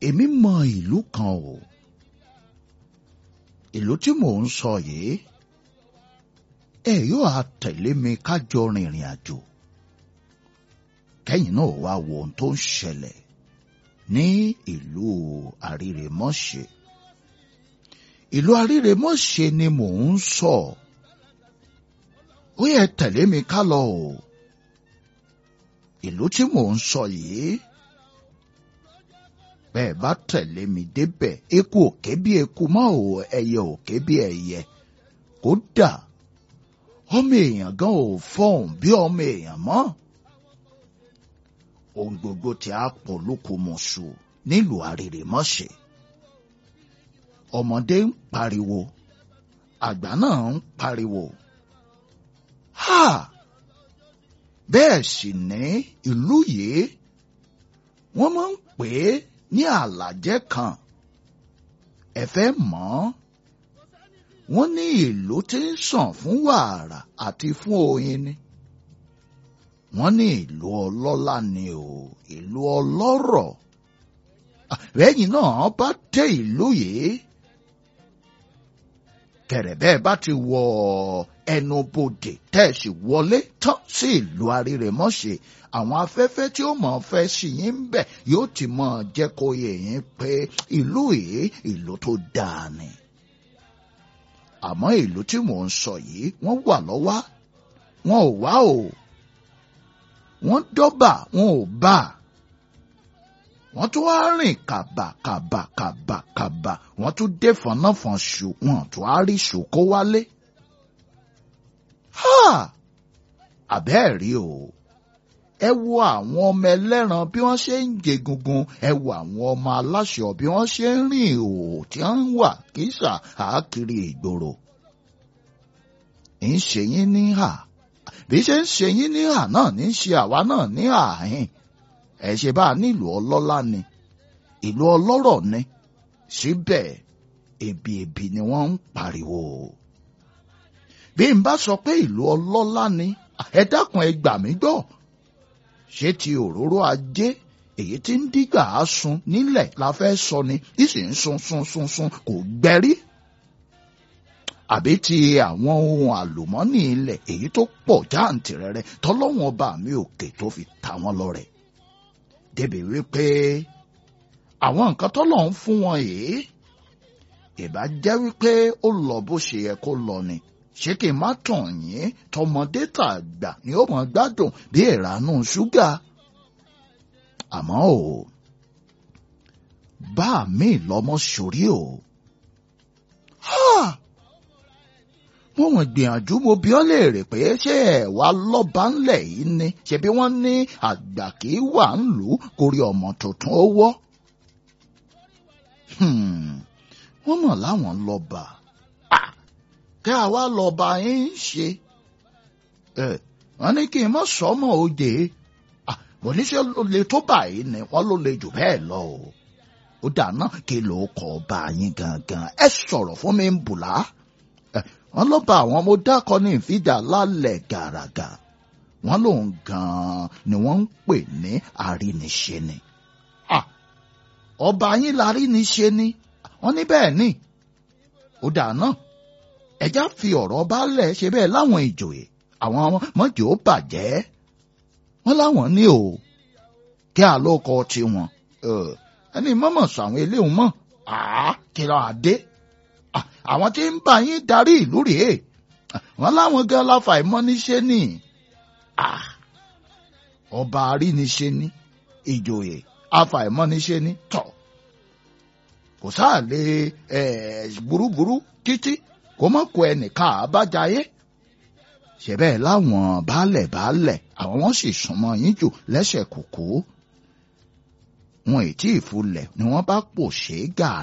èmi mọ ìlú kan o ìlú tí mò ń sọ yìí ẹ yóò á tẹ̀lé mi kájọ rìnrìn àjò kẹ́yìn náà wá wo ohun tó ń ṣẹlẹ̀ ní ìlú àrírèmọ́ṣẹ́ ìlú àrírèmọ́ṣẹ́ ni mò ń sọ ó yẹ tẹ̀lé mi ká lọ o ìlú tí mò ń sọ yìí bẹ́ẹ̀ bá tẹ̀lé mi débẹ̀ eku òkè bí eku mọ́ ò ẹyẹ òkè bí ẹyẹ kódà ọmọ èèyàn gan ò fọhùn bí ọmọ èèyàn mọ́ ohun gbogbo tí a pọ̀ lókùmọ̀ṣù nílùú àrèrèmọ́ṣẹ́ ọmọdé ń pariwo àgbà náà ń pariwo ha bẹ́ẹ̀ sì ní ìlú yìí wọ́n máa ń pè é ní àlàjẹ́ kan ẹ fẹ́ mọ̀ wọ́n ní ìlú tí ń sàn fún wàrà àti fún oyin ni wọ́n ní ìlú ọlọ́lá ni o ìlú ọlọ́rọ̀ lẹ́yìn náà bá dé ìlú yìí kẹ̀rẹ̀bẹ́ bá ti wọ ẹnubodè tẹ̀sí wọlé tán sí ìlú àrírèmọ́ṣẹ́ àwọn afẹ́fẹ́ tí ó mọ̀ fẹ́ sí yín ń bẹ̀ yóò ti mọ̀ jẹ́ kó yé yín pé ìlú yìí ìlú tó dáa ni. àmọ́ ìlú tí mò ń sọ yìí wọ́n wà lọ́wọ́ wọn ò wá o wọ́n dọ́bà wọn ò bá wọ́n tún wá rìn kàbà kàbà kàbà kàbà wọ́n tún dé fọnáfọn ṣù wọn tún á rí ṣù kó wálé. àbẹ́ẹ̀ rí o ẹ wo àwọn ọmọ ẹlẹ́ran bí wọ́n ṣe ń jẹ gungun ẹ wo àwọn ọmọ aláṣọ bí wọ́n ṣe ń rìn ìhòòhò tí wọ́n ń wà kíṣà àákiri ìgboro. ń ṣe yín ní hà bí ṣe ń ṣe yín ní hà náà ní ṣe àwa náà ní àhín ẹ ṣe bá a nílùú ọlọ́lá ni ìlú ọlọ́rọ̀ ni síbẹ̀ ebi ebi ni wọ́n ń pariwo. bí n bá sọ pé ìlú ọlọ́lá ni ẹ dákun ẹ gbà mí gbọ́ ṣé ti òróró ajé èyí tí ń dígbà á sun nílẹ̀ la fẹ́ sọ ni tí sì ń sun sun sun sun kò gbẹ́rí àbí ti àwọn ohun àlùmọ́nì ilẹ̀ èyí tó pọ̀ jáǹtìrẹrẹ tọ́lọ́wọ́n ọba mi òkè tó fi ta wọ́n lọ́rẹ débi wípé àwọn nǹkan tọ́lọ̀ ń fún wọn yìí ìbá jẹ́ wípé ó lọ bó ṣe yẹ kó lọ ni ṣé kí n má tàn yín tọmọdé tàgbà ni ó mọ gbádùn bí ìranú ṣúgà àmọ́ o bá mi lọ́mọ sórí o mo mọ̀ gbìyànjú mo bí ọ́ léèrè pé ṣé ẹ̀ wá lọ́ba ńlẹ̀ yìí ni ṣebí wọ́n ní àgbà kì í wà ń lù ú kórí ọmọ tuntun ó wọ́. wọ́n mọ̀ láwọn lọ́ba kí àwa lọ́ba yín ń ṣe. wọ́n ní kí n mọ̀ sọ́mọ́ òde mo ní ṣe lè tó báyìí ni wọ́n ló lè jù bẹ́ẹ̀ lọ o. ó dáná kí ló kọ́ ọba yín gangan ẹ sọ̀rọ̀ fún mi ń bùlá wọ́n ló bá àwọn ọmọ dákọ ní ìfidà lálẹ́ gàràgà wọ́n lòun gan-an ni wọ́n ń pè ní àríniṣe ni. ọba yín láríniṣe ni wọ́n ní bẹ́ẹ̀ ni ó dáná ẹjá fi ọ̀rọ̀ baálẹ̀ ṣe bẹ́ẹ̀ láwọn ìjòyè àwọn mọ́jọ́ ó bàjẹ́ wọ́n láwọn ní o kí àlókọ tiwọn ẹni mọ́mọ́ sọ àwọn eléhùn mọ́ kí lọ́ọ́ adé àwọn tí ń bá yín darí ìlú rèé wọn láwọn gan láfa ìmọ́níṣe ni ọba àríniṣe ni ìjòyè afa ìmọ́níṣe ni tọ̀ kò sáà lè burúburú títí kó mọ̀ kó ẹnìkan àbájáyé ṣẹ̀bẹ̀ láwọn baálẹ̀ baálẹ̀ àwọn wọn sì súnmọ́ yín jù lẹ́sẹ̀ kòkó wọn ì tí ì fulẹ̀ ni wọ́n bá pò ṣe é gà